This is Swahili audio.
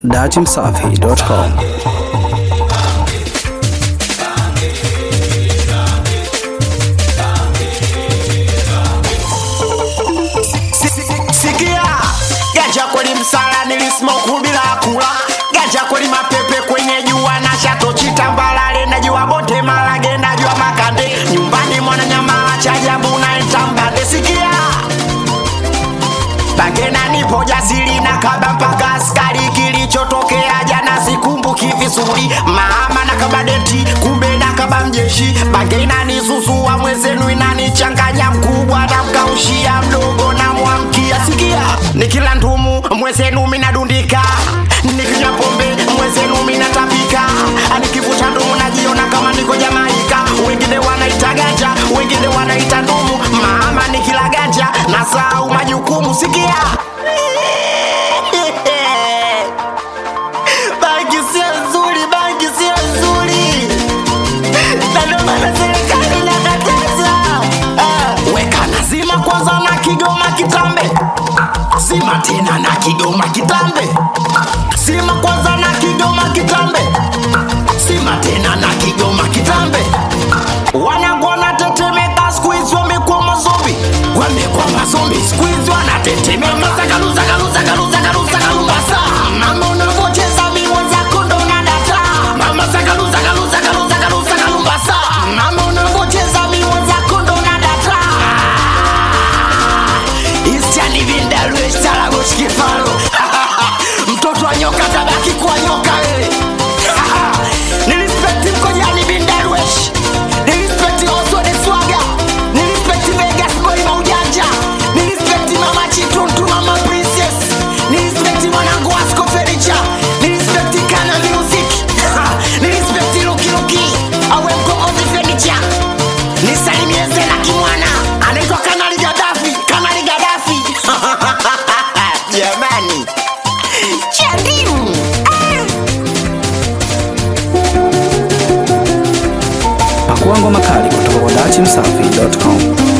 datimsafi.com. Sikia, ganja kweli msala nilismoku bila kula, ganja kweli mapepe kwenye jua na shato chitambalale, najua bote malage, najua makande, nyumbani mwana nyamala cha ajabu na itambade. Sikia, bagena nipo jasiri na kaba mpaka askari, kilichotokea jana sikumbuki vizuri, mama na kaba deti, kumbe na kaba mjeshi, bagena ni susu wa mwezenu inanichanganya, mkubwa na mkaushia mdogo na mwamkia. Sikia, nikila ndumu mwezenu minadundika, nikinywa pombe mwezenu minatapika, nikivuta ndumu najiona kama niko Jamaika, wengine wanaita ganja, wengine wanaita ndumu, mama nikila ganja nasahau majukumu. Sikia bangi sio nzuri, bangi sio nzuri, na ndio maana serikali inakataza. Ah, Weka na zima kwanza na Kigoma kitambe, zima tena na Kigoma kitambe, zima kwanza na Kigoma kitambe, zima tena na Kigoma kitambe. Wanangu wanatetemeka siku hizi, wamekuwa mazombi, wamekuwa mazombi siku hizi, wanatetemeka zagalu zagalu zagalu zagalu zagalu basa. Mama unavocheza miwa zako ndo nadata. Mama zagalu zagalu zagalu zagalu zagalu basa. Mama unavocheza miwa zako ndo nadata. Isiani vindalu estarago shikifalo. Mtoto wa nyoka tabaki kuwa nyoka wewe. Nilispekti mkojani bindarwesh Nilispekti Oswald Swaga Nilispekti Vegas boy maujanja Nilispekti mama Chituntu mama princess Nilispekti mwanangu Wasco Furniture Nilispekti Kana Music Nilispekti Luki Luki Awe mkombozi furniture Nisalimie Zena Kimwana Anaitwa Kanali Gaddafi Kanali Gaddafi Jamani Chandimu ah. Pakua ngoma kali kutoka kwa datimsafi.com.